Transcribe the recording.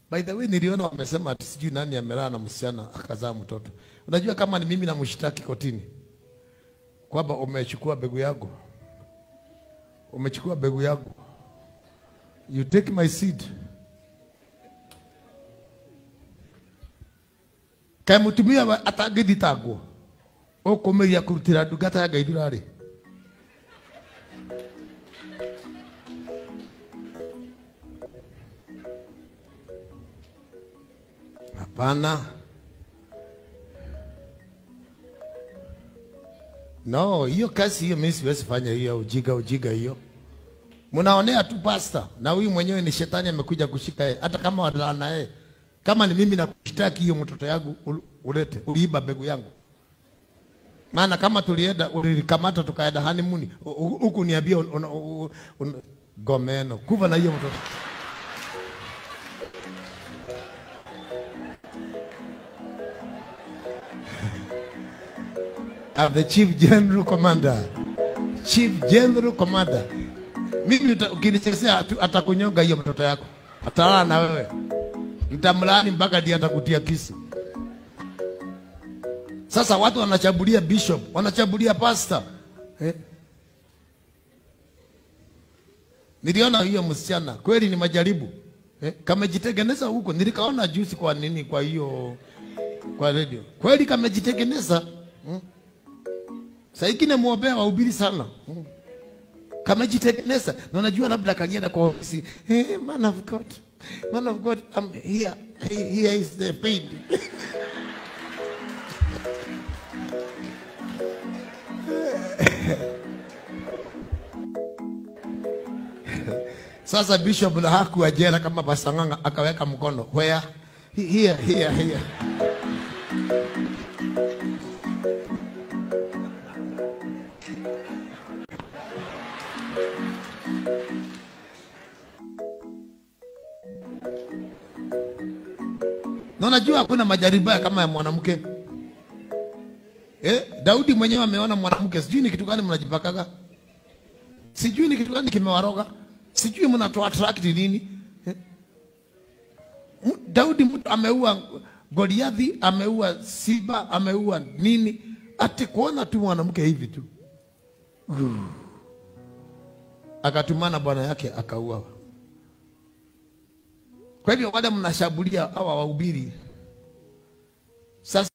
By the way, niliona wamesema ati sijui nani amelala na msichana akazaa mtoto. Unajua kama ni mimi namshtaki kotini kwamba umechukua begu yangu, umechukua begu yangu, you take my seed. kaĩ mũtumia wa- atangĩthitangwo ũkũmĩria kũrutĩra ndungata ya ngai ndurarĩ hapana no hiyo kazi hiyo mimi siwezi fanya hiyo ujiga ujiga hiyo mnaonea tu pasta na huyu mwenyewe ni shetani amekuja kushika yeye hata kama walala na yeye kama ni mimi nakushtaki hiyo mtoto yangu ul- ulete uliiba mbegu yangu maana kama tulienda ulilikamata tukaenda honeymoon hu- hu- huku niambia un, un, un, un, gomeno kuva na hiyo mtoto I'm the chief general commander chief general commander mimi uta- ukinichezea atu- atakunyonga hiyo mtoto yako atalala na wewe mtamlaani mpaka ndiye atakutia kisu sasa watu wanachabulia bishop wanachabulia pastor eh? niliona hiyo msichana kweli ni majaribu eh? kamejitengeneza huko nilikaona juzi kwa nini kwa hiyo kwa radio kweli kamejitengeneza hmm? saikine mwombea wahubiri sana hmm? kamejitengeneza na unajua labda kagienda kwa ofisi hey, man of God man of God I'm here here is the pain Sasa bishop na hakuwa jela kama Pasanganga akaweka mkono where here here here. Na unajua hakuna majaribu kama ya mwanamke. Eh, Daudi mwenyewe ameona mwanamke, sijui ni kitu gani mnajipakaga sijui ni kitu gani kimewaroga, sijui mnatoa attract nini eh? M- Daudi mtu ameua Goliathi, ameua Siba, ameua nini, ati kuona tu mwanamke hivi tu Ugh. akatumana bwana yake akauawa. Kwa hivyo wale mnashambulia hawa wahubiri sasa